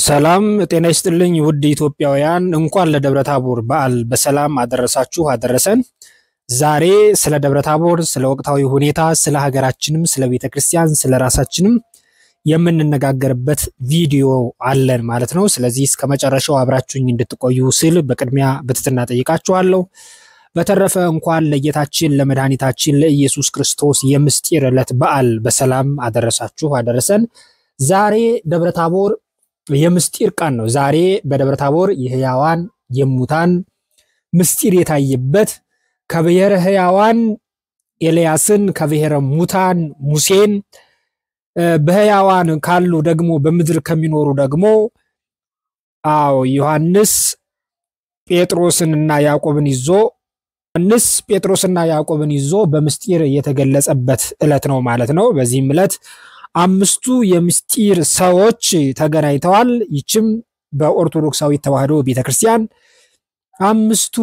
ሰላም ጤና ይስጥልኝ ውድ ኢትዮጵያውያን፣ እንኳን ለደብረ ታቦር በዓል በሰላም አደረሳችሁ አደረሰን። ዛሬ ስለ ደብረ ታቦር፣ ስለ ወቅታዊ ሁኔታ፣ ስለ ሀገራችንም፣ ስለ ቤተ ክርስቲያን፣ ስለ ራሳችንም የምንነጋገርበት ቪዲዮ አለን ማለት ነው። ስለዚህ እስከ መጨረሻው አብራችሁኝ እንድትቆዩ ስል በቅድሚያ በትህትና ጠይቃችኋለሁ። በተረፈ እንኳን ለጌታችን ለመድኃኒታችን ለኢየሱስ ክርስቶስ የምስጢር ዕለት በዓል በሰላም አደረሳችሁ አደረሰን። ዛሬ ደብረ ታቦር የምስጢር ቀን ነው። ዛሬ በደብረ ታቦር የሕያዋን የሙታን ምስጢር የታየበት ከብሔረ ሕያዋን ኤልያስን ከብሔረ ሙታን ሙሴን በሕያዋን ካሉ ደግሞ በምድር ከሚኖሩ ደግሞ አዎ ዮሐንስ ጴጥሮስንና ያዕቆብን ይዞ ዮሐንስ ጴጥሮስና ያዕቆብን ይዞ በምስጢር የተገለጸበት ዕለት ነው ማለት ነው። በዚህም ዕለት አምስቱ የምስጢር ሰዎች ተገናኝተዋል። ይችም በኦርቶዶክሳዊ ተዋሕዶ ቤተክርስቲያን አምስቱ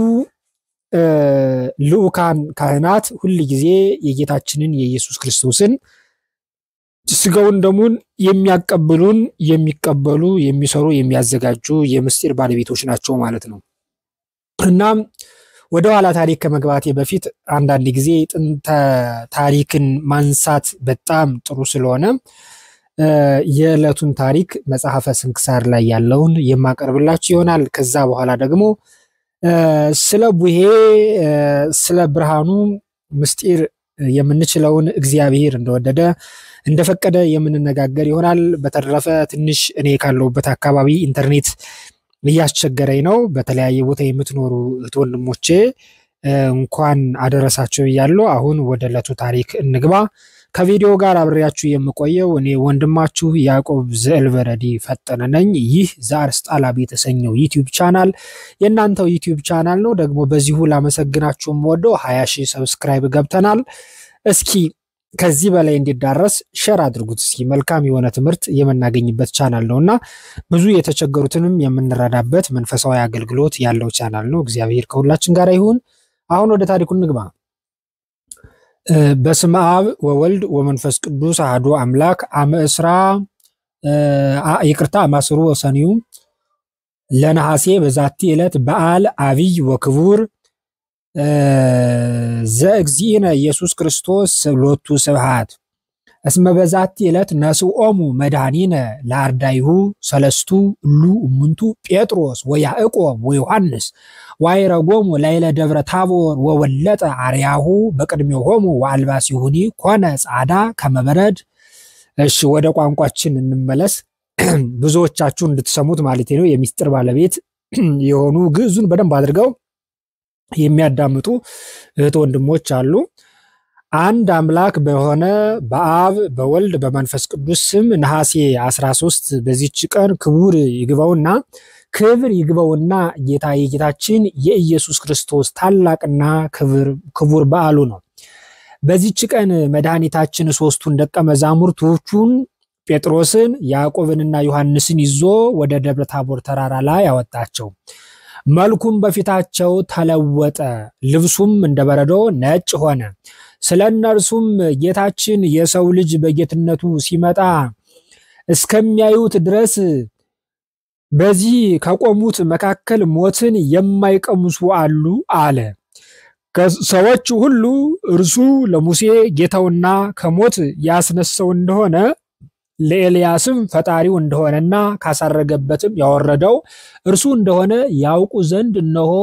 ልዑካን ካህናት ሁል ጊዜ የጌታችንን የኢየሱስ ክርስቶስን ስጋውን ደሙን የሚያቀብሉን የሚቀበሉ የሚሰሩ የሚያዘጋጁ የምስጢር ባለቤቶች ናቸው ማለት ነው። እናም ወደ ኋላ ታሪክ ከመግባቴ በፊት አንዳንድ ጊዜ ጥንተ ታሪክን ማንሳት በጣም ጥሩ ስለሆነ የዕለቱን ታሪክ መጽሐፈ ስንክሳር ላይ ያለውን የማቀርብላችሁ ይሆናል። ከዛ በኋላ ደግሞ ስለ ቡሄ ስለ ብርሃኑ ምስጢር የምንችለውን እግዚአብሔር እንደወደደ እንደፈቀደ የምንነጋገር ይሆናል። በተረፈ ትንሽ እኔ ካለሁበት አካባቢ ኢንተርኔት እያስቸገረኝ ነው። በተለያየ ቦታ የምትኖሩ እህት ወንድሞቼ እንኳን አደረሳቸው እያለሁ አሁን ወደ ዕለቱ ታሪክ እንግባ። ከቪዲዮ ጋር አብሬያችሁ የምቆየው እኔ ወንድማችሁ ያዕቆብ ዘእልበረዲ ፈጠነ ነኝ። ይህ ዘአርስጣላብ የተሰኘው ዩቲዩብ ቻናል የእናንተው ዩቲዩብ ቻናል ነው። ደግሞ በዚሁ ላመሰግናችሁ ወደው ሀያ ሺህ ሰብስክራይብ ገብተናል። እስኪ ከዚህ በላይ እንዲዳረስ ሸር አድርጉት። እስኪ መልካም የሆነ ትምህርት የምናገኝበት ቻናል ነው እና ብዙ የተቸገሩትንም የምንረዳበት መንፈሳዊ አገልግሎት ያለው ቻናል ነው። እግዚአብሔር ከሁላችን ጋር ይሁን። አሁን ወደ ታሪኩ እንግባ። በስመ አብ ወወልድ ወመንፈስ ቅዱስ አሐዱ አምላክ አመ እስራ ይቅርታ አማስሩ ወሰኒዩ ለነሐሴ በዛቲ ዕለት በዓል አብይ ወክቡር ዘእግዚእነ ኢየሱስ ክርስቶስ ሎቱ ስብሐት እስመ በዛቲ ዕለት ነስኦሙ መድኃኒነ ለአርዳይሁ ሰለስቱ እሉ እሙንቱ ጴጥሮስ ወያዕቆብ ወዮሐንስ ዋይረጎሙ ላይለ ደብረ ታቦር ወወለጠ አርያሁ በቅድሜሆሙ ወአልባሲሁኒ ኮነ ጻዳ ከመበረድ። እሺ ወደ ቋንቋችን እንመለስ። ብዙዎቻችሁ እንድትሰሙት ማለት ነው። የሚስጥር ባለቤት የሆኑ ግዕዙን በደንብ አድርገው የሚያዳምጡ እህት ወንድሞች አሉ። አንድ አምላክ በሆነ በአብ በወልድ በመንፈስ ቅዱስ ስም ነሐሴ 13 በዚች ቀን ክቡር ይግባውና ክብር ይግባውና ጌታ የጌታችን የኢየሱስ ክርስቶስ ታላቅና ክቡር በዓሉ ነው። በዚች ቀን መድኃኒታችን ሶስቱን ደቀ መዛሙርቶቹን ጴጥሮስን፣ ያዕቆብንና ዮሐንስን ይዞ ወደ ደብረ ታቦር ተራራ ላይ ያወጣቸው። መልኩም በፊታቸው ተለወጠ፣ ልብሱም እንደ በረዶ ነጭ ሆነ። ስለ እነርሱም ጌታችን የሰው ልጅ በጌትነቱ ሲመጣ እስከሚያዩት ድረስ በዚህ ከቆሙት መካከል ሞትን የማይቀምሱ አሉ አለ። ሰዎች ሁሉ እርሱ ለሙሴ ጌታውና ከሞት ያስነሳው እንደሆነ ለኤልያስም ፈጣሪው እንደሆነና ካሳረገበትም ያወረደው እርሱ እንደሆነ ያውቁ ዘንድ እነሆ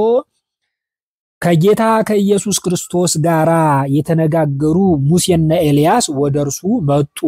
ከጌታ ከኢየሱስ ክርስቶስ ጋር የተነጋገሩ ሙሴና ኤልያስ ወደ እርሱ መጡ።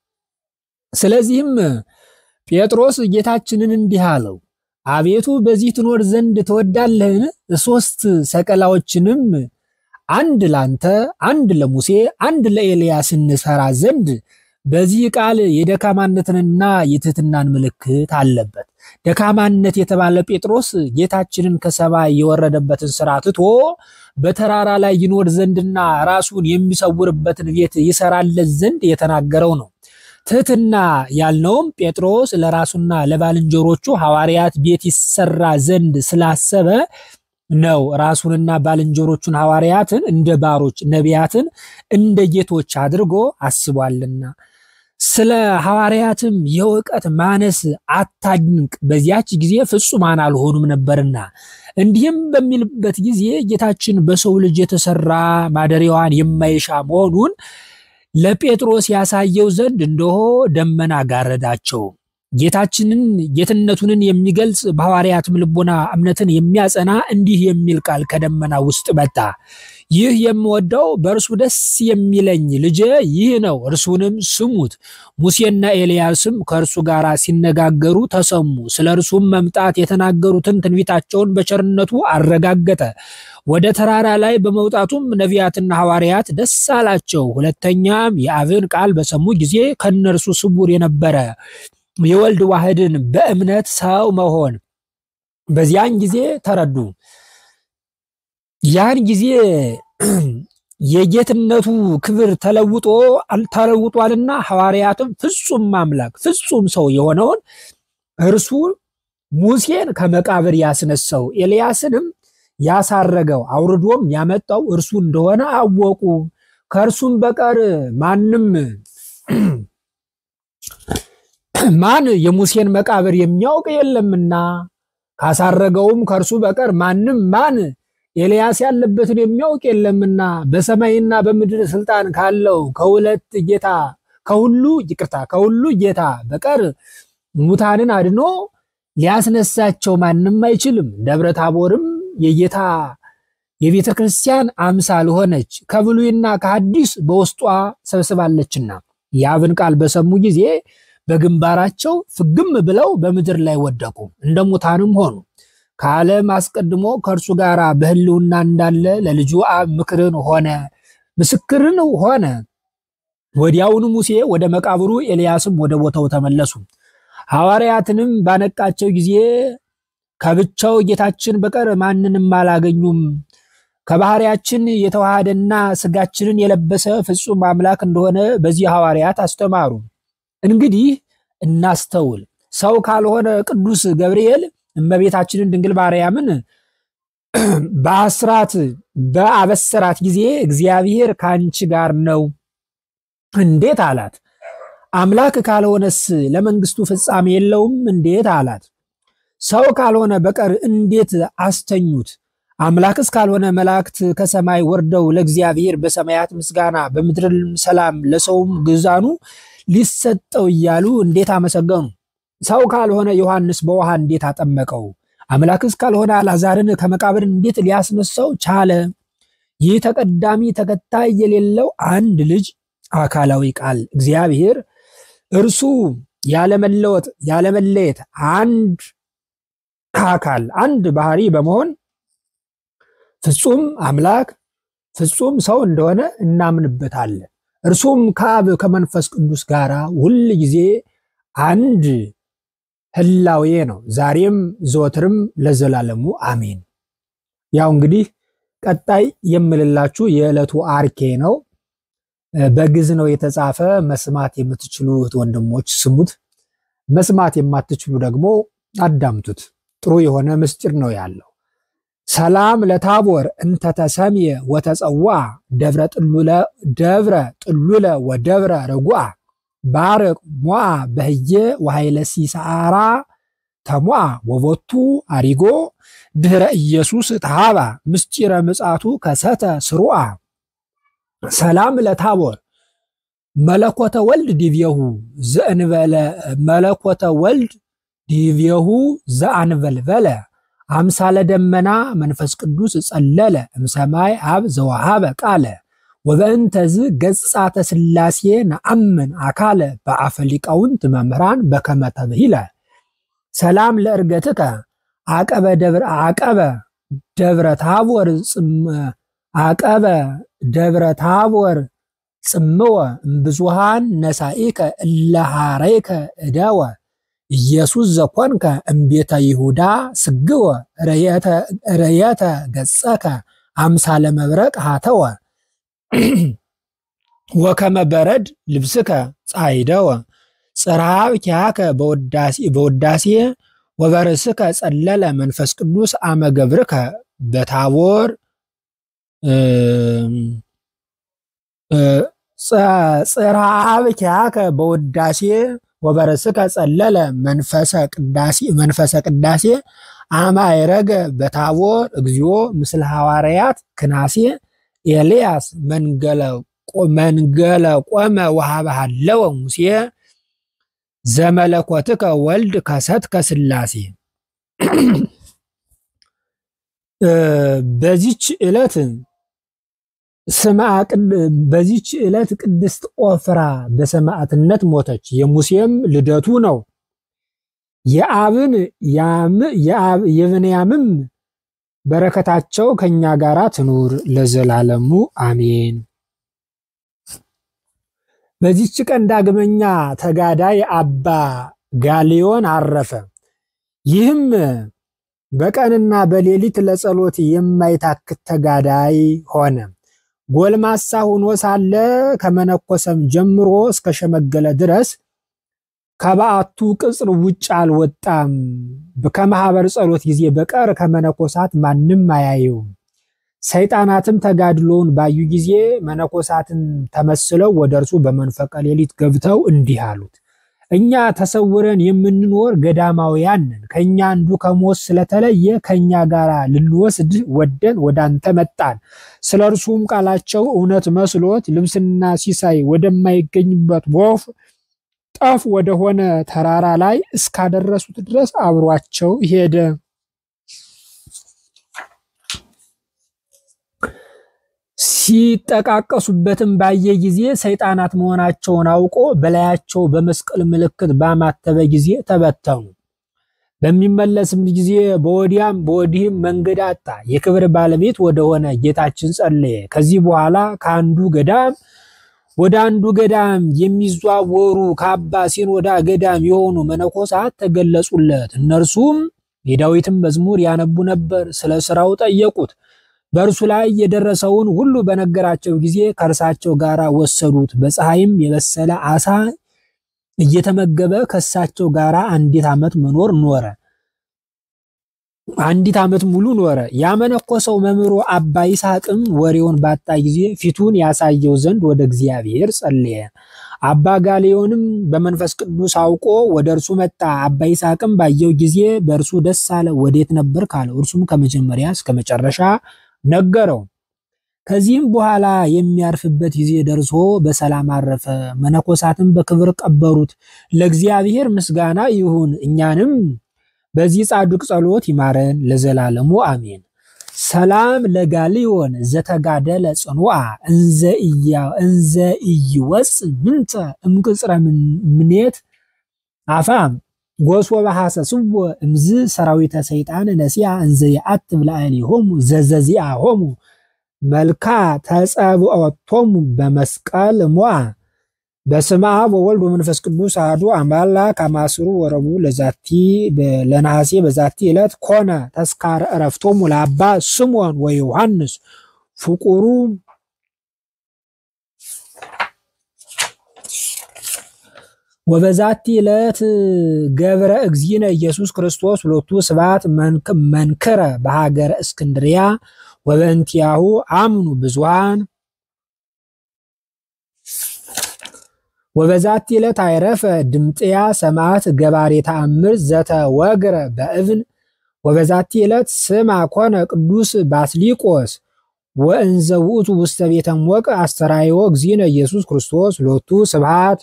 ስለዚህም ጴጥሮስ ጌታችንን እንዲህ አለው፣ አቤቱ በዚህ ትኖር ዘንድ ትወዳለህን? ሦስት ሰቀላዎችንም አንድ ላንተ፣ አንድ ለሙሴ፣ አንድ ለኤልያስ እንሰራ ዘንድ በዚህ ቃል የደካማነትንና የትህትናን ምልክት አለበት። ደካማነት የተባለ ጴጥሮስ ጌታችንን ከሰማይ የወረደበትን ስራ ትቶ በተራራ ላይ ይኖር ዘንድና ራሱን የሚሰውርበትን ቤት ይሰራለት ዘንድ የተናገረው ነው። ትህትና ያልነውም ጴጥሮስ ለራሱና ለባልንጀሮቹ ሐዋርያት ቤት ይሰራ ዘንድ ስላሰበ ነው። ራሱንና ባልንጀሮቹን ሐዋርያትን እንደ ባሮች፣ ነቢያትን እንደ ጌቶች አድርጎ አስቧልና። ስለ ሐዋርያትም የእውቀት ማነስ አታድንቅ፣ በዚያች ጊዜ ፍጹማን አልሆኑም ነበርና። እንዲህም በሚልበት ጊዜ ጌታችን በሰው ልጅ የተሰራ ማደሪያዋን የማይሻ መሆኑን ለጴጥሮስ ያሳየው ዘንድ እንደሆ ደመና ጋረዳቸው። ጌታችንን ጌትነቱንን የሚገልጽ በሐዋርያትም ልቦና እምነትን የሚያጸና እንዲህ የሚል ቃል ከደመና ውስጥ መጣ። ይህ የምወደው በእርሱ ደስ የሚለኝ ልጄ ይህ ነው፣ እርሱንም ስሙት። ሙሴና ኤልያስም ከእርሱ ጋር ሲነጋገሩ ተሰሙ። ስለ እርሱም መምጣት የተናገሩትን ትንቢታቸውን በቸርነቱ አረጋገጠ። ወደ ተራራ ላይ በመውጣቱም ነቢያትና ሐዋርያት ደስ አላቸው። ሁለተኛም የአብን ቃል በሰሙ ጊዜ ከእነርሱ ስውር የነበረ የወልድ ዋህድን በእምነት ሰው መሆን በዚያን ጊዜ ተረዱ። ያን ጊዜ የጌትነቱ ክብር ተለውጦ ተለውጧልና ሐዋርያትም ፍጹም አምላክ ፍጹም ሰው የሆነውን እርሱ ሙሴን ከመቃብር ያስነሳው ኤልያስንም ያሳረገው አውርዶም ያመጣው እርሱ እንደሆነ አወቁ። ከእርሱም በቀር ማንም ማን የሙሴን መቃብር የሚያውቅ የለምና ካሳረገውም ከእርሱ በቀር ማንም ማን ኤልያስ ያለበትን የሚያውቅ የለምና በሰማይና በምድር ስልጣን ካለው ከሁለት ጌታ ከሁሉ ይቅርታ ከሁሉ ጌታ በቀር ሙታንን አድኖ ሊያስነሳቸው ማንም አይችልም። ደብረ ታቦርም የጌታ የቤተ ክርስቲያን አምሳል ሆነች፣ ከብሉይና ከሐዲስ በውስጧ ሰብስባለችና የአብን ቃል በሰሙ ጊዜ በግንባራቸው ፍግም ብለው በምድር ላይ ወደቁ፣ እንደ ሙታንም ሆኑ። ከዓለም አስቀድሞ ከእርሱ ጋር በሕልውና እንዳለ ለልጁ አብ ምክርን ሆነ ምስክርን ሆነ። ወዲያውኑ ሙሴ ወደ መቃብሩ፣ ኤልያስም ወደ ቦታው ተመለሱ። ሐዋርያትንም ባነቃቸው ጊዜ ከብቻው ጌታችን በቀር ማንንም አላገኙም። ከባህሪያችን የተዋሃደና ስጋችንን የለበሰ ፍጹም አምላክ እንደሆነ በዚህ ሐዋርያት አስተማሩ። እንግዲህ እናስተውል። ሰው ካልሆነ ቅዱስ ገብርኤል እመቤታችንን ድንግል ማርያምን በአስራት በአበሰራት ጊዜ እግዚአብሔር ከአንቺ ጋር ነው እንዴት አላት? አምላክ ካልሆነስ ለመንግስቱ ፍጻሜ የለውም እንዴት አላት? ሰው ካልሆነ በቀር እንዴት አስተኙት? አምላክስ ካልሆነ መላእክት ከሰማይ ወርደው ለእግዚአብሔር በሰማያት ምስጋና በምድርም ሰላም ለሰውም ግዛኑ ሊሰጠው እያሉ እንዴት አመሰገኑ? ሰው ካልሆነ ዮሐንስ በውሃ እንዴት አጠመቀው? አምላክስ ካልሆነ አልዓዛርን ከመቃብር እንዴት ሊያስነሳው ቻለ? ይህ ተቀዳሚ ተከታይ የሌለው አንድ ልጅ አካላዊ ቃል እግዚአብሔር እርሱ ያለመለወጥ ያለመለየት አንድ አካል አንድ ባህሪ በመሆን ፍጹም አምላክ ፍጹም ሰው እንደሆነ እናምንበታለን። እርሱም ከአብ ከመንፈስ ቅዱስ ጋር ሁል ጊዜ አንድ ህላዌ ነው፣ ዛሬም ዘወትርም ለዘላለሙ አሜን። ያው እንግዲህ ቀጣይ የምልላችሁ የዕለቱ አርኬ ነው። በግዕዝ ነው የተጻፈ። መስማት የምትችሉ እህት ወንድሞች ስሙት፣ መስማት የማትችሉ ደግሞ አዳምጡት። ጥሩ የሆነ ምስጢር ነው ያለው። ሰላም ለታቦር እንተተሰምየ ወተጸዋ ደብረ ጥሉለ ደብረ ጥሉለ ወደብረ ርጉአ ባርቅ ሞአ በህየ ወኃይለ ሲሳራ ተሞአ ወቦቱ አሪጎ ድህረ ኢየሱስ ተሃባ ምስጢረ ምጻቱ ከሰተ ስሩአ ሰላም ለታቦር መለኮተ ወልድ ዲብየሁ ዘእንበለ መለኮተ ወልድ ዲብየሁ ዘአንበልበለ አምሳለ ደመና መንፈስ ቅዱስ ጸለለ እምሰማይ አብ ዘወሃበ ቃለ ወበእንተዝ ገጻተ ሥላሴ ነአምን አካለ በአፈ ሊቃውንት መምህራን በከመ ተብሂለ ሰላም ለእርገትከ አቀበ ደብረ አቀበ ደብረ ታቦር አቀበ ደብረ ታቦር ጽምወ እምብዙሃን ነሳኢከ እለሃረይከ እደወ ኢየሱስ ዘኮንከ እምቤተ ይሁዳ ስግወ ረየተ ገጸከ አምሳለ መብረቅ ሃተወ ወከመ በረድ ልብስከ ጻይደወ ጽርሃብ ኪያከ በውዳሴ ወበርስከ ጸለለ መንፈስ ቅዱስ አመገብርከ በታቦር ጽርሐብኪያከ በውዳሴ ወበርስከ ጸለለ መንፈሰ ቅዳሴ መንፈሰ ቅዳሴ አማ ይረገ በታቦር እግዚኦ ምስለ ሐዋርያት ክናሴ ኤልያስ መንገለ ቆመ ወሃበሃለወ ሙሴ ዘመለኮትከ ወልድ ከሰትከ ሥላሴ። በዚች ዕለት በዚች ዕለት ቅድስት ኦፍራ በሰማዕትነት ሞተች። የሙሴም ልደቱ ነው። የአብን የብንያምም በረከታቸው ከኛ ጋራ ትኑር ለዘላለሙ አሜን። በዚች ቀን ዳግመኛ ተጋዳይ አባ ጋሊዮን አረፈ። ይህም በቀንና በሌሊት ለጸሎት የማይታክት ተጋዳይ ሆነ። ጎልማሳ ሆኖ ሳለ ከመነኮሰም ጀምሮ እስከ ሸመገለ ድረስ ከበዓቱ ቅጽር ውጭ አልወጣም። ከማህበር ጸሎት ጊዜ በቀር ከመነኮሳት ማንም አያየውም። ሰይጣናትም ተጋድሎውን ባዩ ጊዜ መነኮሳትን ተመስለው ወደ እርሱ በመንፈቀ ሌሊት ገብተው እንዲህ አሉት፣ እኛ ተሰውረን የምንኖር ገዳማውያን ነን። ከእኛ አንዱ ከሞት ስለተለየ ከእኛ ጋር ልንወስድ ወደን ወደ አንተ መጣን። ስለ እርሱም ቃላቸው እውነት መስሎት ልብስና ሲሳይ ወደማይገኝበት ወፍ ጠፍ ወደሆነ ተራራ ላይ እስካደረሱት ድረስ አብሯቸው ሄደ። ሲጠቃቀሱበትም ባየ ጊዜ ሰይጣናት መሆናቸውን አውቆ በላያቸው በመስቀል ምልክት ባማተበ ጊዜ ተበተኑ። በሚመለስም ጊዜ በወዲያም በወዲህም መንገድ አጣ። የክብር ባለቤት ወደሆነ ጌታችን ጸለየ። ከዚህ በኋላ ከአንዱ ገዳም ወደ አንዱ ገዳም የሚዘዋወሩ ከአባ ሲኖዳ ገዳም የሆኑ መነኮሳት ተገለጹለት። እነርሱም የዳዊትን መዝሙር ያነቡ ነበር። ስለ ስራው ጠየቁት። በእርሱ ላይ የደረሰውን ሁሉ በነገራቸው ጊዜ ከእርሳቸው ጋር ወሰዱት። በፀሐይም የበሰለ አሳ እየተመገበ ከእሳቸው ጋር አንዲት ዓመት መኖር ኖረ። አንዲት ዓመት ሙሉ ኖረ። ያመነኮሰው መምህሩ አባ ይስሐቅም ወሬውን ባጣ ጊዜ ፊቱን ያሳየው ዘንድ ወደ እግዚአብሔር ጸለየ። አባ ጋሊዮንም በመንፈስ ቅዱስ አውቆ ወደ እርሱ መጣ። አባ ይስሐቅም ባየው ጊዜ በእርሱ ደስ አለ። ወዴት ነበር ካለው፣ እርሱም ከመጀመሪያ እስከ መጨረሻ ነገረው። ከዚህም በኋላ የሚያርፍበት ጊዜ ደርሶ በሰላም አረፈ። መነኮሳትም በክብር ቀበሩት። ለእግዚአብሔር ምስጋና ይሁን፣ እኛንም በዚህ ጻድቅ ጸሎት ይማረን ለዘላለሙ አሜን። ሰላም ለጋሊዮን ዘተጋደለ ጽኑዓ እንዘ ኢይወፅ ምንተ እምቅጽረ ምኔት አፋም ጎሶ በሐሰስዎ እምዝ ሰራዊተ ሰይጣን ነሲያ እንዘ የአትብ ላዕሌሆሙ ዘዘዚአሆሙ መልካ ተጸብዖቶሙ በመስቀል ሞዓ በስመ አብ ወወልድ ወመንፈስ ቅዱስ አሐዱ አምላክ አማስሩ ወረቡዕ ለዛቲ ለነሐሴ በዛቲ ዕለት ኮነ ተስካረ ዕረፍቶሙ ለአባ ስምዖን ወዮሐንስ ፍቁሩ ወበዛቲ ዕለት ገብረ እግዚእነ ኢየሱስ ክርስቶስ ሁለቱ ስብሐት መንክረ በሀገረ እስክንድርያ ወበእንቲአሁ አምኑ ብዙሃን ወበዛቲ ዕለት አይረፈ ድምጥያ ሰማዕት ገባሬ ተአምር ዘተወግረ በእብን ወበዛቲ ዕለት ስማ ኮነ ቅዱስ ባስሊቆስ ወእንዘ ውእቱ ውስተ ቤተ ሞቅ አስተራዮ እግዚእነ ኢየሱስ ክርስቶስ ሎቱ ስብሐት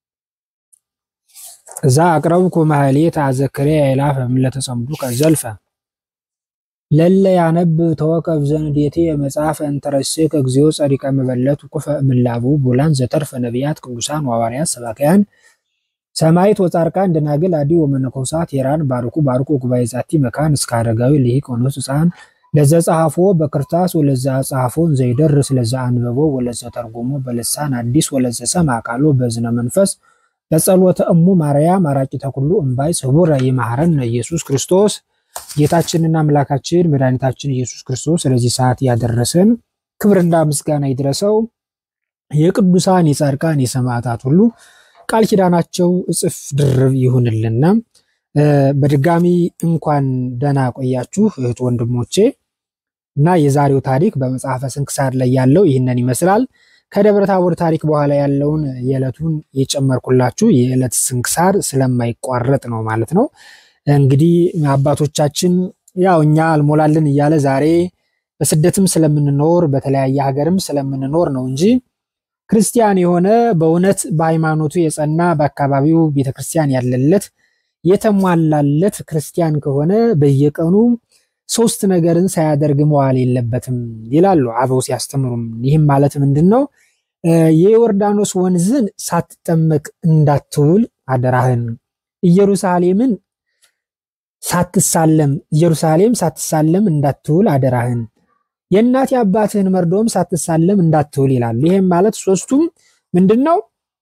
እዛ አቅረብኩ ማህሌት አዘክሬ አይላፈ ምለተጸምዱ ከዘልፈ ለለ ያነብ ተወከፍ ዘንዴቴ መጽሐፈ እንተረሴከ እግዚኦ ጸሪቀ መበለት ኩፈ ምላቡ ቡላን ዘተርፈ ነቢያት ቅዱሳን ዋዋርያት ሰባክያን ሰማይት ወጻርቃን ደናግል አዲ ወመነኮሳት ሄራን ባርኩ ባርኩ ጉባኤ ዛቲ መካን እስከ አረጋዊ ልሂቅ ወንዑስ ሕፃን ለዘ ጸሐፎ በክርታስ ወለዘ ጸሐፎን ዘይደርስ ለዘ አንበቦ ወለዘ ተርጎሞ በልሳን አዲስ ወለዘ ሰማ ቃሎ በዝነ መንፈስ በጸሎተ እሙ ማርያም አራቂተ ኩሉ እምባይ ስቡረ ይማረነ ኢየሱስ ክርስቶስ ጌታችንና አምላካችን መድኃኒታችን ኢየሱስ ክርስቶስ ስለዚህ ሰዓት ያደረሰን ክብርና ምስጋና ይድረሰው። የቅዱሳን የጻድቃን የሰማዕታት ሁሉ ቃል ኪዳናቸው እጽፍ ድርብ ይሁንልና በድጋሚ እንኳን ደህና ቆያችሁ እህት ወንድሞቼ። እና የዛሬው ታሪክ በመጽሐፈ ስንክሳር ላይ ያለው ይህንን ይመስላል። ከደብረ ታቦር ታሪክ በኋላ ያለውን የዕለቱን የጨመርኩላችሁ የዕለት ስንክሳር ስለማይቋረጥ ነው ማለት ነው። እንግዲህ አባቶቻችን ያው እኛ አልሞላልን እያለ ዛሬ በስደትም ስለምንኖር በተለያየ ሀገርም ስለምንኖር ነው እንጂ ክርስቲያን የሆነ በእውነት በሃይማኖቱ የጸና በአካባቢው ቤተክርስቲያን ያለለት የተሟላለት ክርስቲያን ከሆነ በየቀኑ ሶስት ነገርን ሳያደርግ መዋል የለበትም ይላሉ አበው ሲያስተምሩም። ይህም ማለት ምንድን ነው? የዮርዳኖስ ወንዝን ሳትጠመቅ እንዳትውል አደራህን፣ ኢየሩሳሌምን ሳትሳለም ኢየሩሳሌም ሳትሳለም እንዳትውል አደራህን፣ የእናት አባትህን መርዶም ሳትሳለም እንዳትውል ይላሉ። ይህም ማለት ሶስቱም ምንድን ነው?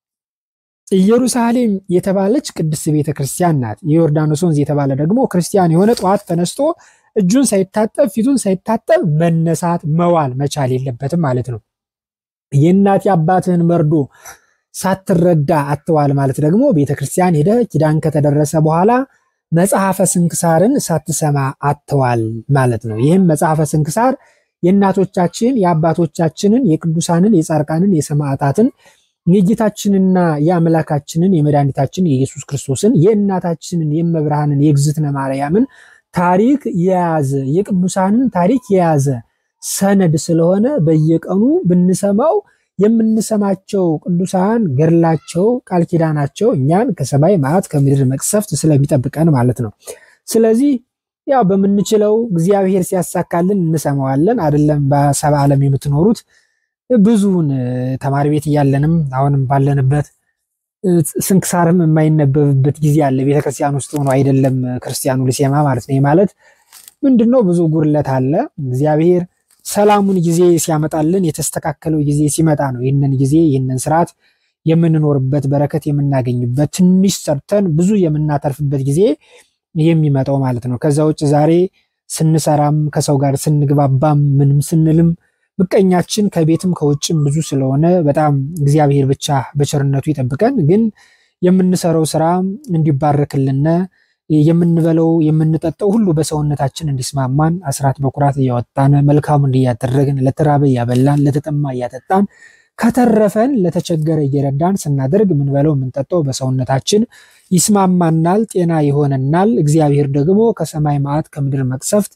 ኢየሩሳሌም የተባለች ቅድስት ቤተ ክርስቲያን ናት። የዮርዳኖስ ወንዝ የተባለ ደግሞ ክርስቲያን የሆነ ጠዋት ተነስቶ እጁን ሳይታጠብ ፊቱን ሳይታጠብ መነሳት መዋል መቻል የለበትም ማለት ነው። የእናት አባትህን መርዶ ሳትረዳ አትዋል ማለት ደግሞ ቤተ ክርስቲያን ሄደ ኪዳን ከተደረሰ በኋላ መጽሐፈ ስንክሳርን ሳትሰማ አትዋል ማለት ነው። ይህም መጽሐፈ ስንክሳር የእናቶቻችን የአባቶቻችንን የቅዱሳንን የጻድቃንን የሰማዕታትን የጌታችንና የአምላካችንን የመድኃኒታችን የኢየሱስ ክርስቶስን የእናታችንን የመብርሃንን የእግዝእትነ ማርያምን ታሪክ የያዘ የቅዱሳንን ታሪክ የያዘ ሰነድ ስለሆነ በየቀኑ ብንሰማው የምንሰማቸው ቅዱሳን ገድላቸው ቃል ኪዳናቸው እኛን ከሰማይ መዓት ከምድር መቅሰፍት ስለሚጠብቀን ማለት ነው። ስለዚህ ያው በምንችለው እግዚአብሔር ሲያሳካልን እንሰማዋለን። አይደለም በሰባ ዓለም የምትኖሩት ብዙውን ተማሪ ቤት እያለንም አሁንም ባለንበት ስንክሳርም የማይነበብበት ጊዜ አለ። ቤተክርስቲያን ውስጥ ሆኖ አይደለም ክርስቲያኑ ሊሴማ ማለት ነው። ማለት ምንድን ነው? ብዙ ጉድለት አለ። እግዚአብሔር ሰላሙን ጊዜ ሲያመጣልን የተስተካከለው ጊዜ ሲመጣ ነው ይህንን ጊዜ ይህንን ስርዓት የምንኖርበት በረከት የምናገኝበት ትንሽ ሰርተን ብዙ የምናተርፍበት ጊዜ የሚመጣው ማለት ነው። ከዛ ውጭ ዛሬ ስንሰራም ከሰው ጋር ስንግባባም ምንም ስንልም ምቀኛችን ከቤትም ከውጭም ብዙ ስለሆነ በጣም እግዚአብሔር ብቻ በቸርነቱ ይጠብቀን። ግን የምንሰራው ስራ እንዲባረክልን የምንበለው የምንጠጣው ሁሉ በሰውነታችን እንዲስማማን አስራት በኩራት እያወጣን መልካሙን እያደረግን ለተራበ እያበላን ለተጠማ እያጠጣን ከተረፈን ለተቸገረ እየረዳን ስናደርግ የምንበለው የምንጠጣው በሰውነታችን ይስማማናል፣ ጤና ይሆነናል። እግዚአብሔር ደግሞ ከሰማይ መዓት ከምድር መቅሰፍት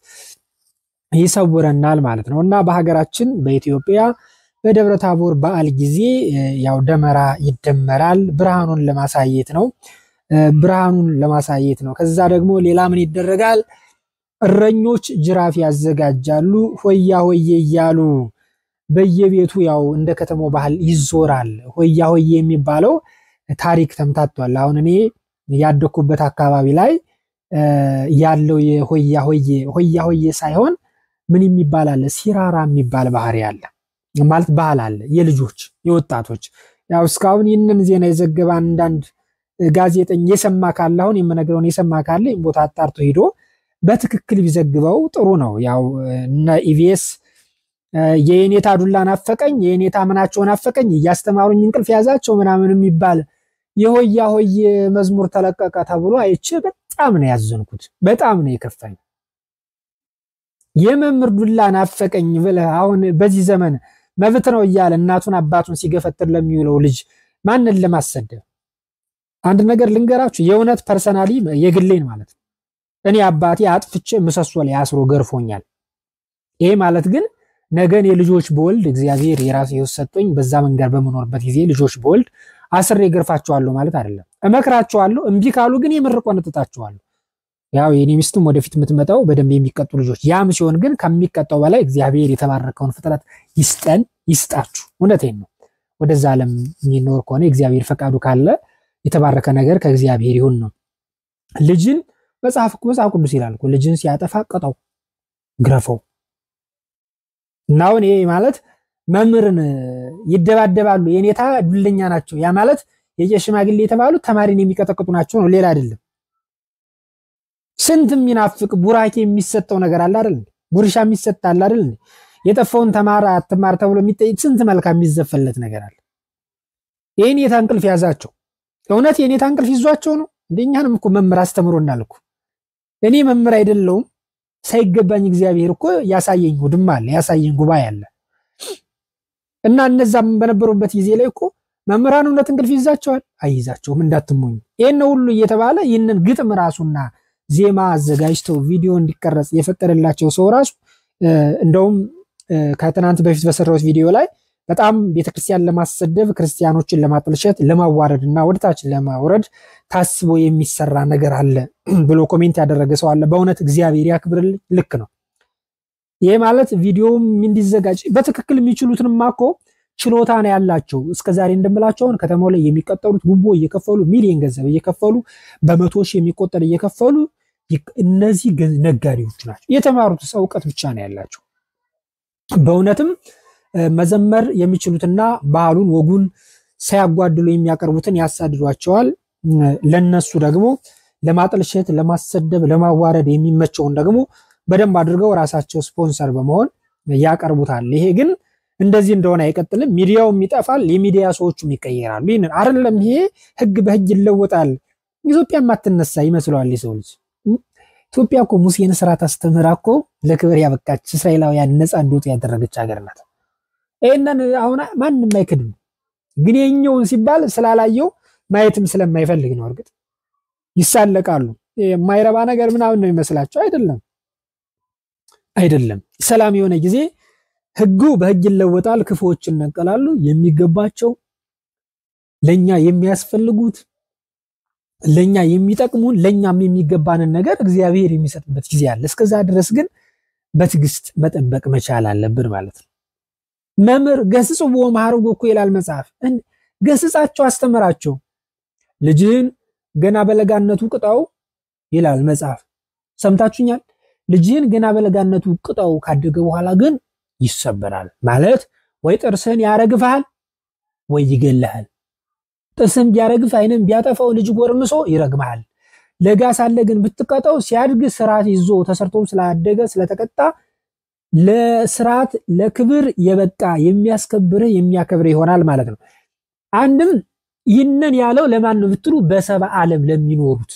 ይሰውረናል ማለት ነው እና በሀገራችን በኢትዮጵያ በደብረ ታቦር በዓል ጊዜ ያው ደመራ ይደመራል። ብርሃኑን ለማሳየት ነው ብርሃኑን ለማሳየት ነው። ከዛ ደግሞ ሌላ ምን ይደረጋል? እረኞች ጅራፍ ያዘጋጃሉ። ሆያ ሆዬ እያሉ በየቤቱ ያው እንደ ከተማው ባህል ይዞራል። ሆያ ሆዬ የሚባለው ታሪክ ተምታቷል። አሁን እኔ ያደኩበት አካባቢ ላይ ያለው የሆያ ሆዬ ሆያ ሆዬ ሳይሆን ምን የሚባል አለ? ሲራራ የሚባል ባህሪ አለ ማለት ባህል አለ። የልጆች የወጣቶች ያው እስካሁን ይህንን ዜና የዘገበ አንዳንድ ጋዜጠኛ የሰማ ካለ አሁን የምነግረውን የሰማ ካለ ቦታ አጣርቶ ሂዶ በትክክል ቢዘግበው ጥሩ ነው። ያው እነ ኢቢኤስ የኔታ ዱላ ናፈቀኝ፣ የኔታ ምናቸው ናፈቀኝ፣ እያስተማሩኝ እንቅልፍ ያዛቸው ምናምን የሚባል የሆያ ሆዬ መዝሙር ተለቀቀ ተብሎ አይቼ በጣም ነው ያዘንኩት። በጣም ነው የከፋኝ። የመምህር ዱላ ናፈቀኝ ብለህ አሁን በዚህ ዘመን መብት ነው እያለ እናቱን አባቱን ሲገፈትር ለሚውለው ልጅ ማንን ለማሰደብ? አንድ ነገር ልንገራችሁ፣ የእውነት ፐርሰናሊ የግሌን ማለት ነው። እኔ አባቴ አጥፍቼ ምሰሶ ላይ አስሮ ገርፎኛል። ይሄ ማለት ግን ነገን የልጆች በወልድ እግዚአብሔር የራሱ ሕይወት ሰጥቶኝ በዛ መንገድ በምኖርበት ጊዜ ልጆች በወልድ አስሬ ገርፋቸዋለሁ ማለት አይደለም። እመክራቸዋለሁ። እምቢ ካሉ ግን የምር ቆነጥጣቸዋለሁ። ያው የኔ ሚስትም ወደፊት የምትመጣው በደንብ የሚቀጡ ልጆች፣ ያም ሲሆን ግን ከሚቀጣው በላይ እግዚአብሔር የተባረከውን ፍጥረት ይስጠን ይስጣችሁ። እውነቴን ነው። ወደዛ ዓለም የሚኖር ከሆነ እግዚአብሔር ፈቃዱ ካለ የተባረከ ነገር ከእግዚአብሔር ይሁን ነው። ልጅን መጽሐፍ መጽሐፍ ቅዱስ ይላል እኮ ልጅን ሲያጠፋ ቅጣው፣ ግረፈው እና አሁን ይሄ ማለት መምህርን ይደባደባሉ፣ የኔታ ዱለኛ ናቸው። ያ ማለት የቄስ ሽማግሌ የተባሉት ተማሪን የሚቀጠቅጡ ናቸው ነው፣ ሌላ አይደለም። ስንት የሚናፍቅ ቡራኬ የሚሰጠው ነገር አለ አይደል? ጉርሻ የሚሰጥ አለ አይደል? የጠፋውን ተማራ አትማር ተብሎ የሚጠይቅ ስንት መልካም የሚዘፈለት ነገር አለ። የኔታ እንቅልፍ ያዛቸው። እውነት የኔታ እንቅልፍ ይዟቸው ነው? እንደኛንም እኮ መምህር አስተምሮናል እኮ። እኔ መምህር አይደለውም ሳይገባኝ እግዚአብሔር እኮ ያሳየኝ ውድማ አለ፣ ያሳየኝ ጉባኤ አለ። እና እነዛም በነበሩበት ጊዜ ላይ እኮ መምህራን እውነት እንቅልፍ ይዛቸዋል? አይይዛቸውም። እንዳትሞኝ። ይህን ሁሉ እየተባለ ይህንን ግጥም ራሱና ዜማ አዘጋጅተው ቪዲዮ እንዲቀረጽ የፈቀደላቸው ሰው ራሱ እንደውም ከትናንት በፊት በሰራሁት ቪዲዮ ላይ በጣም ቤተክርስቲያን ለማሰደብ ክርስቲያኖችን ለማጥልሸት ለማዋረድ እና ወደታች ለማውረድ ታስቦ የሚሰራ ነገር አለ ብሎ ኮሜንት ያደረገ ሰው አለ። በእውነት እግዚአብሔር ያክብርልኝ። ልክ ነው። ይህ ማለት ቪዲዮም እንዲዘጋጅ በትክክል የሚችሉትንማ እኮ ችሎታ ነው ያላቸው። እስከዛሬ እንደምላቸው አሁን ከተማው ላይ የሚቀጠሉት ጉቦ እየከፈሉ ሚሊዮን ገንዘብ እየከፈሉ በመቶ ሺህ የሚቆጠር እየከፈሉ እነዚህ ነጋዴዎች ናቸው። የተማሩት ሰው እውቀት ብቻ ነው ያላቸው። በእውነትም መዘመር የሚችሉትና ባህሉን ወጉን ሳያጓድሉ የሚያቀርቡትን ያሳድዷቸዋል። ለነሱ ደግሞ ለማጠልሸት፣ ለማሰደብ፣ ለማዋረድ የሚመቸውን ደግሞ በደንብ አድርገው ራሳቸው ስፖንሰር በመሆን ያቀርቡታል። ይሄ ግን እንደዚህ እንደሆነ አይቀጥልም። ሚዲያውም ይጠፋል፣ የሚዲያ ሰዎቹም ይቀየራሉ። ይህንን አይደለም ይሄ ህግ በህግ ይለወጣል። ኢትዮጵያ ማትነሳ ይመስለዋል የሰው ልጅ። ኢትዮጵያ እኮ ሙሴን ስርዓት አስተምራ እኮ ለክብር ያበቃች እስራኤላውያን ነፃ እንዲወጡ ያደረገች ሀገር ናት። ይህንን አሁን ማንም አይክድም። ግን የኛውን ሲባል ስላላየው ማየትም ስለማይፈልግ ነው። እርግጥ ይሳለቃሉ። የማይረባ ነገር ምናምን ነው ይመስላቸው። አይደለም አይደለም። ሰላም የሆነ ጊዜ ህጉ በህግ ይለወጣል። ክፉዎች ይነቀላሉ። የሚገባቸው ለኛ የሚያስፈልጉት ለኛ የሚጠቅሙን ለኛም የሚገባንን ነገር እግዚአብሔር የሚሰጥበት ጊዜ አለ። እስከዛ ድረስ ግን በትዕግስት መጠበቅ መቻል አለብን ማለት ነው። መምህር ገስጽዎ መሐረጎ እኮ ይላል መጽሐፍ። ገስጻቸው፣ አስተምራቸው። ልጅህን ገና በለጋነቱ ቅጣው ይላል መጽሐፍ። ሰምታችሁኛል። ልጅህን ገና በለጋነቱ ቅጣው፣ ካደገ በኋላ ግን ይሰበራል ማለት ወይ ጥርስህን ያረግፍሃል ወይ ይገልሃል። ጥርስህን ቢያረግፍ አይንም ቢያጠፋው ልጅ ጎርምሶ ይረግምሃል። ለጋ ሳለ ግን ብትቀጠው ሲያድግ ስርዓት ይዞ ተሰርቶም ስላደገ ስለተቀጣ ለስርዓት ለክብር የበቃ የሚያስከብርህ የሚያከብርህ ይሆናል ማለት ነው። አንድም ይህንን ያለው ለማን ነው ብትሉ በሰባ ዓለም ለሚኖሩት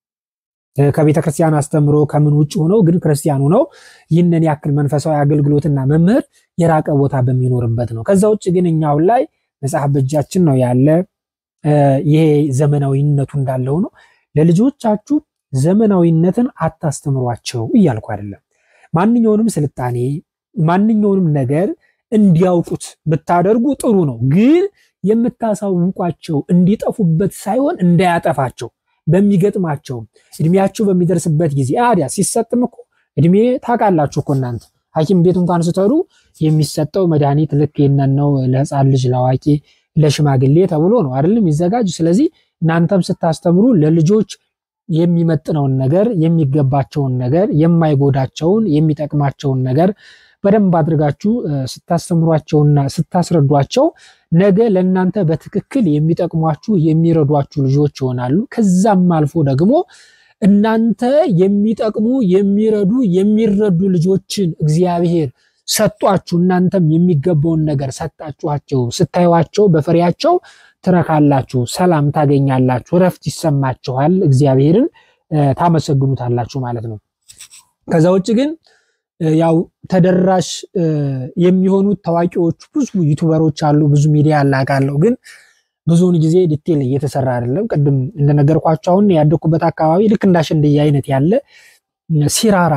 ከቤተ ክርስቲያን አስተምሮ ከምን ውጭ ሆነው ግን ክርስቲያን ሆነው ይህንን ያክል መንፈሳዊ አገልግሎትና መምህር የራቀ ቦታ በሚኖርበት ነው። ከዛ ውጭ ግን እኛ አሁን ላይ መጽሐፍ በእጃችን ነው ያለ። ይሄ ዘመናዊነቱ እንዳለው ነው። ለልጆቻችሁ ዘመናዊነትን አታስተምሯቸው እያልኩ አይደለም። ማንኛውንም ስልጣኔ ማንኛውንም ነገር እንዲያውቁት ብታደርጉ ጥሩ ነው። ግን የምታሳውቋቸው እንዲጠፉበት ሳይሆን እንዳያጠፋቸው በሚገጥማቸው እድሜያቸው በሚደርስበት ጊዜ አዲያ ሲሰጥም እኮ እድሜ ታውቃላችሁ እኮ እናንተ ሐኪም ቤት እንኳን ስትሄዱ የሚሰጠው መድኃኒት ልክ የነን ነው ለሕፃን ልጅ ለአዋቂ ለሽማግሌ ተብሎ ነው አይደለም ይዘጋጅ። ስለዚህ እናንተም ስታስተምሩ ለልጆች የሚመጥነውን ነገር የሚገባቸውን ነገር የማይጎዳቸውን የሚጠቅማቸውን ነገር በደንብ አድርጋችሁ ስታስተምሯቸውና ስታስረዷቸው ነገ ለእናንተ በትክክል የሚጠቅሟችሁ የሚረዷችሁ ልጆች ይሆናሉ። ከዛም አልፎ ደግሞ እናንተ የሚጠቅሙ የሚረዱ የሚረዱ ልጆችን እግዚአብሔር ሰጧችሁ። እናንተም የሚገባውን ነገር ሰጣችኋቸው። ስታዩዋቸው በፍሬያቸው ትረካላችሁ፣ ሰላም ታገኛላችሁ፣ እረፍት ይሰማችኋል፣ እግዚአብሔርን ታመሰግኑታላችሁ ማለት ነው። ከዛ ውጭ ግን ያው ተደራሽ የሚሆኑት ታዋቂዎቹ ብዙ ዩቱበሮች አሉ፣ ብዙ ሚዲያ አላቃለሁ። ግን ብዙውን ጊዜ ዲቴል እየተሰራ አይደለም። ቅድም እንደነገርኳቸው አሁን ያደኩበት አካባቢ ልክ እንዳሸንድዬ አይነት ያለ ሲራራ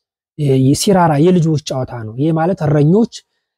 ሲራራ የልጆች ጨዋታ ነው። ይህ ማለት እረኞች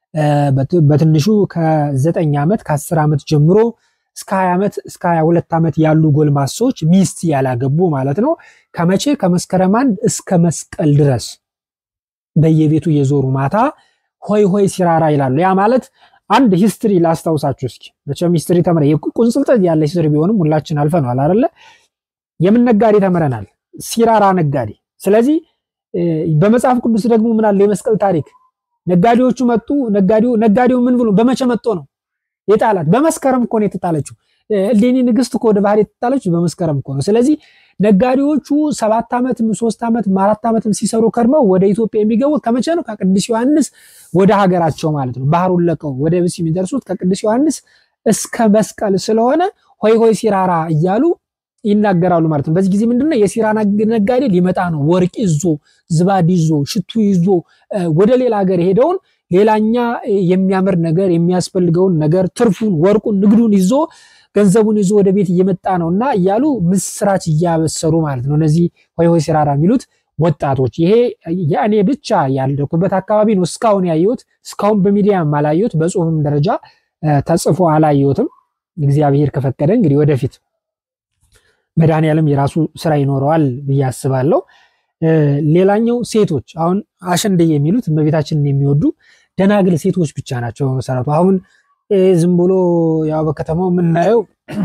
በትንሹ ከዘጠኝ ዓመት ከአስር ዓመት ጀምሮ እስከ ሀያ ዓመት እስከ ሀያ ሁለት ዓመት ያሉ ጎልማሶች ሚስት ያላገቡ ማለት ነው ከመቼ ከመስከረም አንድ እስከ መስቀል ድረስ በየቤቱ የዞሩ ማታ ሆይ ሆይ ሲራራ ይላሉ። ያ ማለት አንድ ሂስትሪ ላስታውሳችሁ እስኪ። መቼም ሂስትሪ ተምረ ቁንጽልጠት ያለ ሂስትሪ ቢሆንም ሁላችን አልፈነዋል አይደለ? የምን ነጋዴ ተምረናል? ሲራራ ነጋዴ። ስለዚህ በመጽሐፍ ቅዱስ ደግሞ ምን አለ? የመስቀል ታሪክ ነጋዴዎቹ መጡ። ነጋዴው ነጋዴው ምን ብሎ በመቼ መጥቶ ነው የጣላት? በመስከረም እኮ ነው የተጣለችው። እሌኒ ንግስት እኮ ወደ ባህር የተጣለችው በመስከረም እኮ ነው። ስለዚህ ነጋዴዎቹ ሰባት ዓመትም ሶስት ዓመትም አራት ዓመትም ሲሰሩ ከርመው ወደ ኢትዮጵያ የሚገቡት ከመቼ ነው? ከቅዱስ ዮሐንስ ወደ ሀገራቸው ማለት ነው። ባህሩን ለቀው ወደ ብስ የሚደርሱት ከቅዱስ ዮሐንስ እስከ መስቀል ስለሆነ ሆይ ሆይ ሲራራ እያሉ ይናገራሉ ማለት ነው። በዚህ ጊዜ ምንድነው የሲራ ነጋዴ ሊመጣ ነው። ወርቅ ይዞ ዝባድ ይዞ ሽቱ ይዞ ወደ ሌላ ሀገር ሄደውን ሌላኛ የሚያምር ነገር የሚያስፈልገውን ነገር ትርፉን፣ ወርቁን፣ ንግዱን ይዞ ገንዘቡን ይዞ ወደ ቤት እየመጣ ነው እና እያሉ ምስራች እያበሰሩ ማለት ነው። እነዚህ ሆይ ሆይ ሲራራ የሚሉት ወጣቶች ይሄ የእኔ ብቻ ያልደኩበት አካባቢ ነው እስካሁን ያየሁት። እስካሁን በሚዲያም አላየሁት፣ በጽሁፍም ደረጃ ተጽፎ አላየሁትም። እግዚአብሔር ከፈቀደ እንግዲህ ወደፊት መድኃኔዓለም የራሱ ስራ ይኖረዋል ብዬ አስባለሁ። ሌላኛው ሴቶች አሁን አሸንድዬ የሚሉት እመቤታችንን የሚወዱ ደናግል ሴቶች ብቻ ናቸው በመሰረቱ አሁን ዝም ብሎ ያው በከተማው የምናየው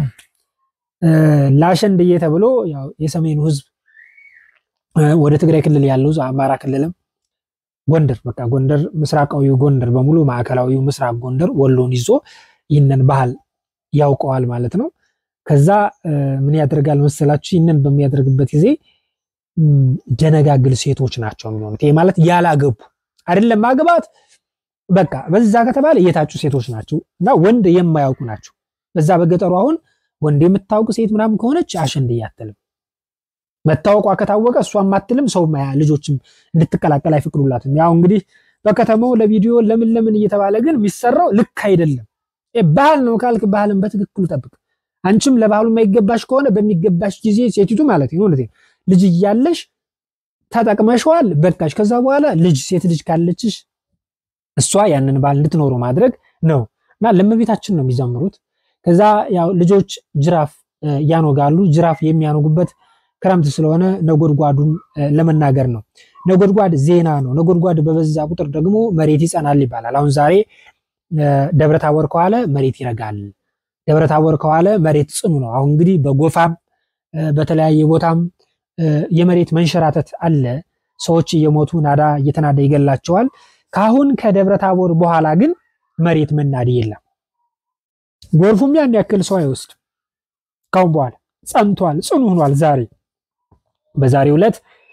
ለአሸንድዬ ተብሎ ያው የሰሜኑ ህዝብ ወደ ትግራይ ክልል ያለው አማራ ክልልም ጎንደር በቃ ጎንደር ምስራቃዊው ጎንደር በሙሉ ማዕከላዊው ምስራቅ ጎንደር ወሎን ይዞ ይህንን ባህል ያውቀዋል ማለት ነው። ከዛ ምን ያደርጋል መሰላችሁ? ይህንን በሚያደርግበት ጊዜ ደነጋግል ሴቶች ናቸው የሚሆኑት። ይሄ ማለት ያላገቡ አይደለም ማግባት በቃ በዛ ከተባለ የታጩ ሴቶች ናቸው እና ወንድ የማያውቁ ናቸው። በዛ በገጠሩ አሁን ወንድ የምታውቅ ሴት ምናምን ከሆነች አሸንድዬ አትልም። መታወቋ ከታወቀ እሷም አትልም። ሰው ልጆችም እንድትቀላቀል አይፈቅዱላትም። ያው እንግዲህ በከተማው ለቪዲዮ ለምን ለምን እየተባለ ግን የሚሰራው ልክ አይደለም። ባህል ነው ካልክ ባህልን በትክክሉ ጠብቅ። አንቺም ለባህሉ የማይገባሽ ከሆነ በሚገባሽ ጊዜ ሴቲቱ ማለት ነው ልጅ እያለሽ ተጠቅመሽዋል፣ በቃሽ። ከዛ በኋላ ልጅ ሴት ልጅ ካለችሽ እሷ ያንን ባህል እንድትኖሩ ማድረግ ነው እና ለእመቤታችን ነው የሚዘምሩት። ከዛ ያው ልጆች ጅራፍ ያኖጋሉ። ጅራፍ የሚያኖጉበት ክረምት ስለሆነ ነጎድጓዱን ለመናገር ነው። ነጎድጓድ ዜና ነው። ነጎድጓድ በበዛ ቁጥር ደግሞ መሬት ይጸናል ይባላል። አሁን ዛሬ ደብረታቦር ከዋለ መሬት ይረጋል። ደብረታቦር ከዋለ መሬት ጽኑ ነው። አሁን እንግዲህ በጎፋም በተለያየ ቦታም የመሬት መንሸራተት አለ። ሰዎች እየሞቱ ናዳ እየተናዳ ይገላቸዋል። ካሁን ከደብረታቦር በኋላ ግን መሬት መናድ የለም። ጎርፉም ያን ያክል ሰው አይወስድ። ካሁን በኋላ ጸንቷል፣ ጽኑ ሆኗል። ዛሬ በዛሬው ዕለት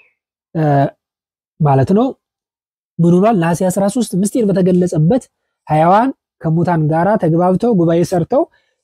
ማለት ነው ምን ሆኗል? ነሐሴ 13 ምስጢር በተገለጸበት ሕያዋን ከሙታን ጋራ ተግባብተው ጉባኤ ሰርተው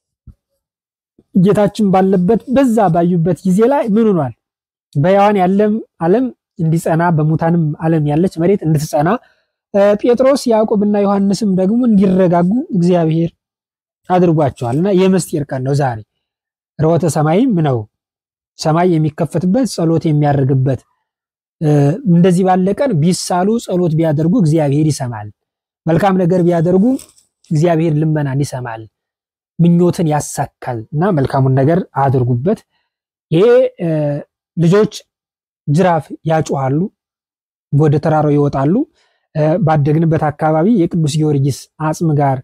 ጌታችን ባለበት በዛ ባዩበት ጊዜ ላይ ምን ሆኗል? በሕያዋን ያለም ዓለም እንዲጸና በሙታንም ዓለም ያለች መሬት እንድትጸና ጴጥሮስ ያዕቆብና ዮሐንስም ደግሞ እንዲረጋጉ እግዚአብሔር አድርጓቸዋል እና የምስጢር ቀን ነው ዛሬ። ርሆተ ሰማይም ነው ሰማይ የሚከፈትበት ጸሎት የሚያደርግበት እንደዚህ ባለ ቀን ቢሳሉ ጸሎት ቢያደርጉ እግዚአብሔር ይሰማል። መልካም ነገር ቢያደርጉ እግዚአብሔር ልመናን ይሰማል፣ ምኞትን ያሳካል እና መልካሙን ነገር አድርጉበት። ይሄ ልጆች ጅራፍ ያጮሃሉ፣ ወደ ተራራው ይወጣሉ። ባደግንበት አካባቢ የቅዱስ ጊዮርጊስ አጽም ጋር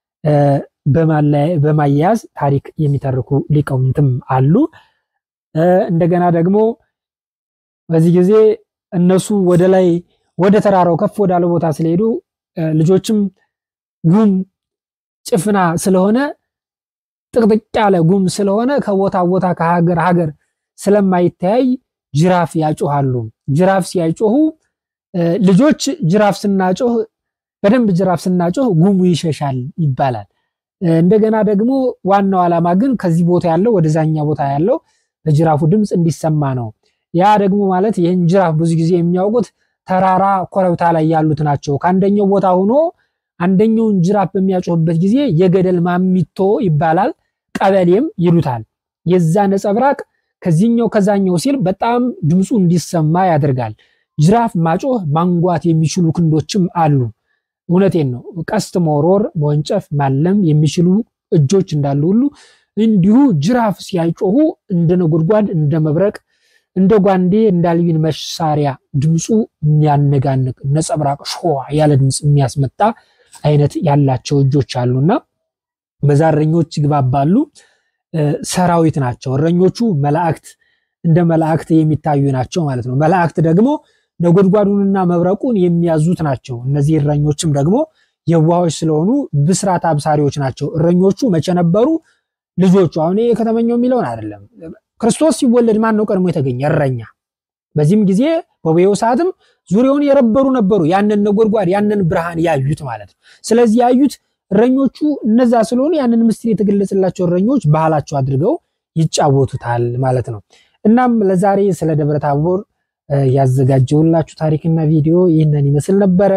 በማያያዝ ታሪክ የሚተርኩ ሊቃውንትም አሉ። እንደገና ደግሞ በዚህ ጊዜ እነሱ ወደ ላይ ወደ ተራራው ከፍ ወዳለ ቦታ ስለሄዱ ልጆችም ጉም ጭፍና ስለሆነ ጥቅጥቅ ያለ ጉም ስለሆነ ከቦታ ቦታ ከሀገር ሀገር ስለማይተያይ ጅራፍ ያጮሃሉ። ጅራፍ ሲያጮሁ ልጆች ጅራፍ ስናጮህ በደንብ ጅራፍ ስናጮህ ጉሙ ይሸሻል ይባላል። እንደገና ደግሞ ዋናው ዓላማ ግን ከዚህ ቦታ ያለው ወደዛኛ ቦታ ያለው በጅራፉ ድምፅ እንዲሰማ ነው። ያ ደግሞ ማለት ይህን ጅራፍ ብዙ ጊዜ የሚያውቁት ተራራ ኮረብታ ላይ ያሉት ናቸው። ከአንደኛው ቦታ ሆኖ አንደኛውን ጅራፍ በሚያጮህበት ጊዜ የገደል ማሚቶ ይባላል፣ ቀበሌም ይሉታል። የዛ ነጸብራቅ ከዚህኛው ከዛኛው ሲል በጣም ድምፁ እንዲሰማ ያደርጋል። ጅራፍ ማጮህ ማንጓት የሚችሉ ክንዶችም አሉ። እውነቴን ነው። ቀስት መወርወር፣ መወንጨፍ፣ ማለም የሚችሉ እጆች እንዳሉ ሁሉ እንዲሁ ጅራፍ ሲያጮሁ እንደ ነጎድጓድ፣ እንደ መብረቅ፣ እንደ ጓንዴ፣ እንደ አልቢን መሳሪያ ድምፁ የሚያነጋንቅ ነጸብራቅ ሸዋ ያለ ድምፅ የሚያስመጣ አይነት ያላቸው እጆች አሉና በዛ እረኞች ይግባባሉ። ሰራዊት ናቸው እረኞቹ። መላእክት እንደ መላእክት የሚታዩ ናቸው ማለት ነው። መላእክት ደግሞ ነጎድጓዱንና መብረቁን የሚያዙት ናቸው። እነዚህ እረኞችም ደግሞ የዋሆች ስለሆኑ ብስራት አብሳሪዎች ናቸው። እረኞቹ መቼ ነበሩ? ልጆቹ አሁን ከተመኘው የሚለውን አይደለም። ክርስቶስ ሲወለድ ማን ነው ቀድሞ የተገኘ? እረኛ። በዚህም ጊዜ በበየው ሰዓትም ዙሪያውን የረበሩ ነበሩ፣ ያንን ነጎድጓድ ያንን ብርሃን ያዩት ማለት ነው። ስለዚህ ያዩት እረኞቹ እነዛ ስለሆኑ ያንን ምስጢር የተገለጸላቸው እረኞች ባህላቸው አድርገው ይጫወቱታል ማለት ነው። እናም ለዛሬ ስለ ደብረ ታቦር ያዘጋጀውላችሁ ታሪክና ቪዲዮ ይህንን ይመስል ነበረ።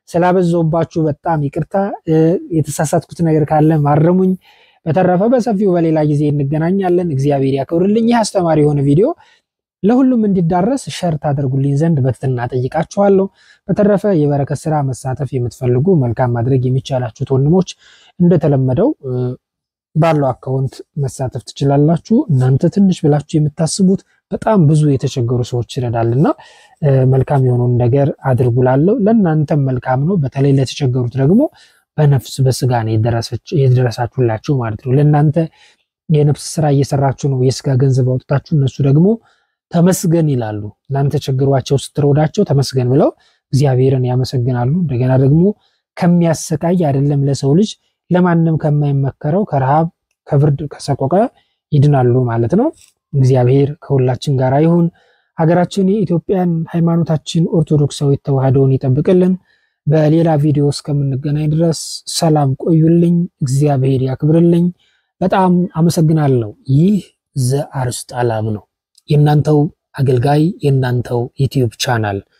ስላበዛውባችሁ በጣም ይቅርታ። የተሳሳትኩት ነገር ካለ ማረሙኝ። በተረፈ በሰፊው በሌላ ጊዜ እንገናኛለን። እግዚአብሔር ያክብርልኝ። ይህ አስተማሪ የሆነ ቪዲዮ ለሁሉም እንዲዳረስ ሸር ታደርጉልኝ ዘንድ በትህትና ጠይቃችኋለሁ። በተረፈ የበረከት ስራ መሳተፍ የምትፈልጉ መልካም ማድረግ የሚቻላችሁት ወንድሞች እንደተለመደው ባለው አካውንት መሳተፍ ትችላላችሁ። እናንተ ትንሽ ብላችሁ የምታስቡት በጣም ብዙ የተቸገሩ ሰዎች ይረዳልና መልካም የሆነውን ነገር አድርጉላለሁ። ለእናንተም መልካም ነው። በተለይ ለተቸገሩት ደግሞ በነፍስ በስጋ ነው የደረሳችሁላችሁ ማለት ነው። ለእናንተ የነፍስ ስራ እየሰራችሁ ነው፣ የስጋ ገንዘብ አውጥታችሁ፣ እነሱ ደግሞ ተመስገን ይላሉ። እናንተ ቸግሯቸው ስትረዳቸው ተመስገን ብለው እግዚአብሔርን ያመሰግናሉ። እንደገና ደግሞ ከሚያሰቃይ አይደለም ለሰው ልጅ ለማንም ከማይመከረው ከረሃብ ከብርድ ከሰቆቃ ይድናሉ ማለት ነው። እግዚአብሔር ከሁላችን ጋር ይሁን። ሀገራችን የኢትዮጵያን ሃይማኖታችን ኦርቶዶክሳዊት ተዋህዶውን ይጠብቅልን። በሌላ ቪዲዮ እስከምንገናኝ ድረስ ሰላም ቆዩልኝ። እግዚአብሔር ያክብርልኝ። በጣም አመሰግናለሁ። ይህ ዘአርስጥ አላም ነው፣ የእናንተው አገልጋይ የእናንተው ዩቲዩብ ቻናል